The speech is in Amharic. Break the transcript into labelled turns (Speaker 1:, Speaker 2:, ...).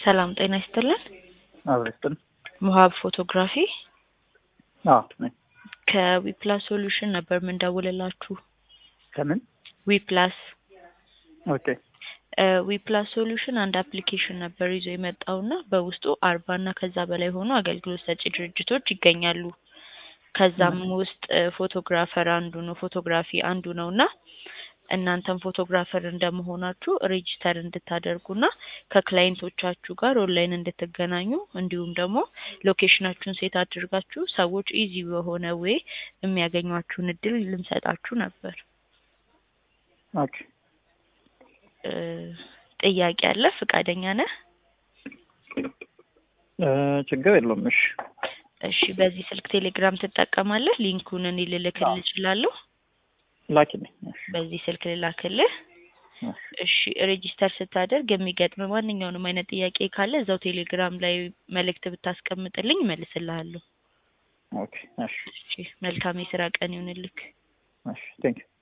Speaker 1: ሰላም ጤና ይስጥልን።
Speaker 2: አብሮ ይስጥልን።
Speaker 1: ሙሀብ ፎቶግራፊ
Speaker 2: አዎ ነኝ።
Speaker 1: ከዊፕላስ ሶሉሽን ነበር ምንደውልላችሁ።
Speaker 2: ከምን?
Speaker 1: ዊፕላስ
Speaker 2: ኦኬ
Speaker 1: ዊፕላስ ሶሉሽን አንድ አፕሊኬሽን ነበር ይዞ የመጣውና በውስጡ አርባ እና ከዛ በላይ የሆኑ አገልግሎት ሰጪ ድርጅቶች ይገኛሉ። ከዛም ውስጥ ፎቶግራፈር አንዱ ነው፣ ፎቶግራፊ አንዱ ነው እና እናንተም ፎቶግራፈር እንደመሆናችሁ ሬጂስተር እንድታደርጉና ከክላይንቶቻችሁ ጋር ኦንላይን እንድትገናኙ እንዲሁም ደግሞ ሎኬሽናችሁን ሴት አድርጋችሁ ሰዎች ኢዚ በሆነ ዌይ የሚያገኟችሁን እድል ልንሰጣችሁ ነበር።
Speaker 2: ኦኬ
Speaker 1: እ ጥያቄ አለ? ፍቃደኛ ነህ?
Speaker 2: እ ችግር የለውም። እሺ
Speaker 1: እሺ። በዚህ ስልክ ቴሌግራም ትጠቀማለህ? ሊንኩን እኔ ልልክልህ እችላለሁ።
Speaker 2: ላኪልኝ። እሺ
Speaker 1: በዚህ ስልክ ልላክልህ።
Speaker 2: እሺ
Speaker 1: እሺ ሬጂስተር ስታደርግ የሚገጥም ማንኛውንም አይነት ጥያቄ ካለ እዛው ቴሌግራም ላይ መልእክት ብታስቀምጥልኝ እመልስልሃለሁ።
Speaker 2: ኦኬ እሺ
Speaker 1: እሺ መልካም የስራ ቀን ይሁንልክ።
Speaker 2: እሺ ቴንክ ዩ